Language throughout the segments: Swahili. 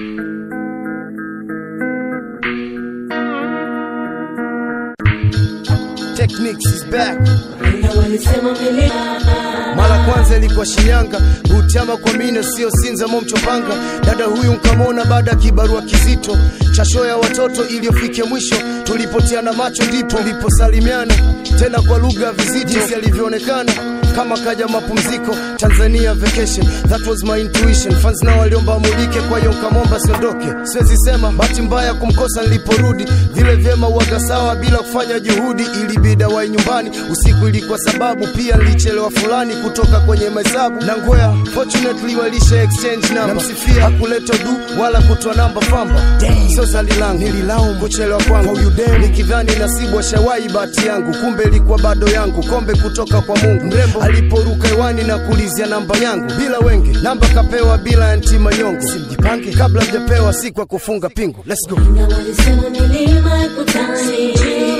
Techniques is back. walisema milima Mara kwanza ilikuwa Shinyanga, Butiama kwa mina, sio Sinza momchopanga. Dada huyu nkamwona baada ya kibarua kizito cha show ya watoto iliyofikia mwisho, tulipotiana macho ndipo tuliposalimiana tena kwa lugha ya vizito, jinsi alivyoonekana kama kaja mapumziko Tanzania vacation, that was my intuition. Fans nao waliomba amulike, kwa hiyo nkamwomba siondoke. Siwezi sema bahati mbaya kumkosa niliporudi, vile vyema uwaga sawa bila kufanya juhudi, ilibida wai nyumbani usiku, ilikuwa sababu pia nilichelewa fulani kutoka kwenye mahesabu na ngwea, fortunately walisha exchange number, namsifia hakuleta du wala kutoa namba famba, sio zali langu nililaumu kuchelewa kwangu nikidhani nasibu ashawai bahati yangu, kumbe ilikuwa bado yangu, kombe kutoka kwa Mungu. Mrembo aliporuka hewani na kuulizia namba yangu bila wenge, namba kapewa bila anti manyongo, simjipange kabla mjapewa siku ya kufunga pingu. Let's go. na walisema milima ikutani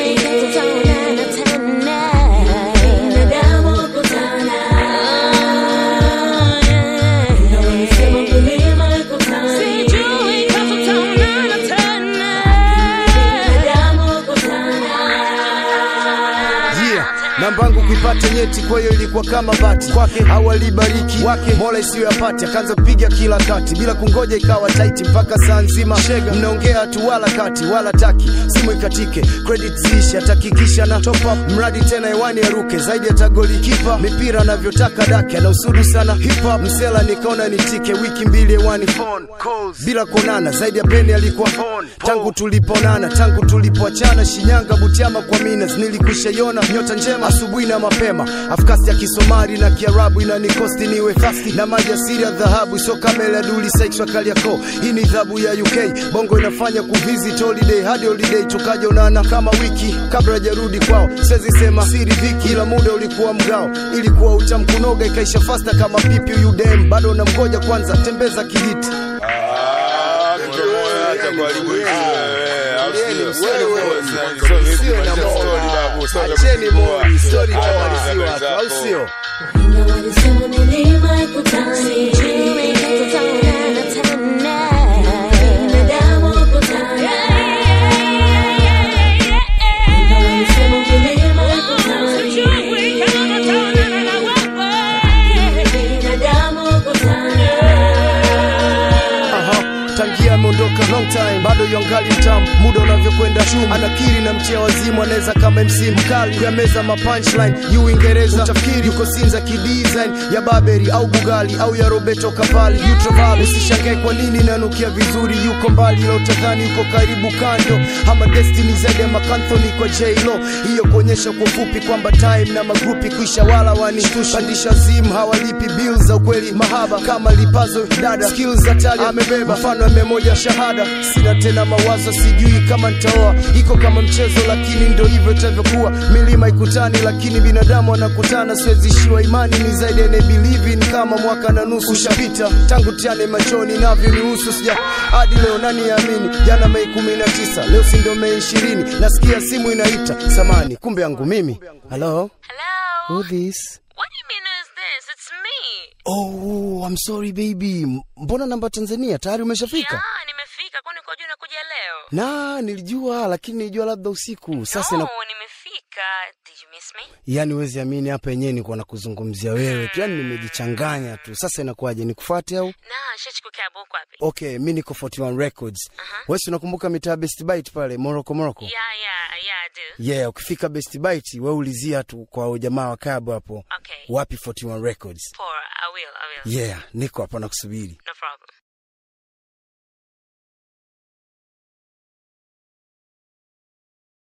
binadamu kutana na walisema milima ikutani binadamu kutana Yeah, namba yangu kuipata nyeti, kwa hiyo ilikuwa kama bati kwake, au alibariki wake mola isiyoyapati, akaanza kupiga kila kati bila kungoja, ikawa taiti mpaka saa nzima. Shega mnaongea tu wala kati wala taki, simu ikatike, credit ziishi, atakikisha na top up, mradi tena hewani aruke zaidi, hata goli kipa mipira anavyotaka dake, anausudu sana hip hop msela, nikaona nitike, wiki mbili hewani phone calls bila kuonana, zaidi ya peni alikuwa on tangu tuliponana, tangu tulipoachana Shinyanga, Butiama kwa Minas, nilikushaiona nyota njema asubuhi na mapema, afkasi ya Kisomali na Kiarabu inanikosti niwe fasti na maji asili ya dhahabu, sio kamera ya duli sex Kariakoo. Hii ni dhabu ya UK, bongo inafanya kuvisit holiday hadi holiday, tukaja unana kama wiki kabla hajarudi kwao. Siwezi sema siri viki, ila muda ulikuwa mgao, ilikuwa utamkunoga ikaisha fasta kama pipi. Huyu dem bado namgoja kwanza, tembeza kijiti Acheni mori, story itamaliziwa tu, au sio? na walisema milima ikutani binadamu kutana na walisema milima ikutani binadamu kutana Aha, tangia ameondoka long time, bado yongali mtamu, muda unavyokwenda chuma, anakiri na mtia wazimu, anaweza kama MC mkali kuyameza ma punchline yu Uingereza, utafikiri yuko Sinza kidesign ya Baberi au Bugali au ya Roberto Cavalli, yu travel. Usishangae kwa nini nanukia vizuri, yuko mbali, ila utadhani yuko karibu kando, ama destiny zaidi ya Makanthoni kwa J-Lo, hiyo kuonyesha kwa ufupi kwamba time na magrupi kuisha, wala wanishtusha, pandisha zim hawalipi bills za ukweli, mahaba kama lipazo dada, skills za tali amebeba, mfano ya moja shahada, sina tena mawazo, sijui kama nitaoa, iko kama mchezo, lakini ndo hivyo itavyokuwa, milima ikutani, lakini binadamu anakutana, siwezi ishiwa imani, ni zaidi ya believe in, kama mwaka na nusu ushapita tangu tiane machoni navyo nihusu, sija hadi leo nani yaamini, jana Mei kumi na tisa, leo si ndo Mei ishirini, nasikia simu inaita, samani, kumbe yangu mimi. Hello, Hello? who this? What do you mean is this? It's me. Oh, I'm sorry baby, M- mbona namba Tanzania tayari umeshafika? Yeah, nimefika. Kwani uko juu nakuja leo? Na nilijua, lakini nilijua labda usiku. Sasa no, na nimefika. Did you miss me? yani huwezi amini, hapa yenyewe nilikuwa nakuzungumzia wewe tu, yani nimejichanganya tu. Sasa inakuwaje, nikufuate au? Na, shachukua cab huko wapi? Okay, mi niko 41 Records. Wewe si unakumbuka mitaa Best Bite pale Morocco Morocco? Yeah, yeah, yeah, I do. Yeah, ukifika Best Bite wewe ulizia tu kwa jamaa wa kabu hapo. Okay. Wapi 41 Records? Poor. I will, I will. Yeah, niko hapa nakusubiri. No problem.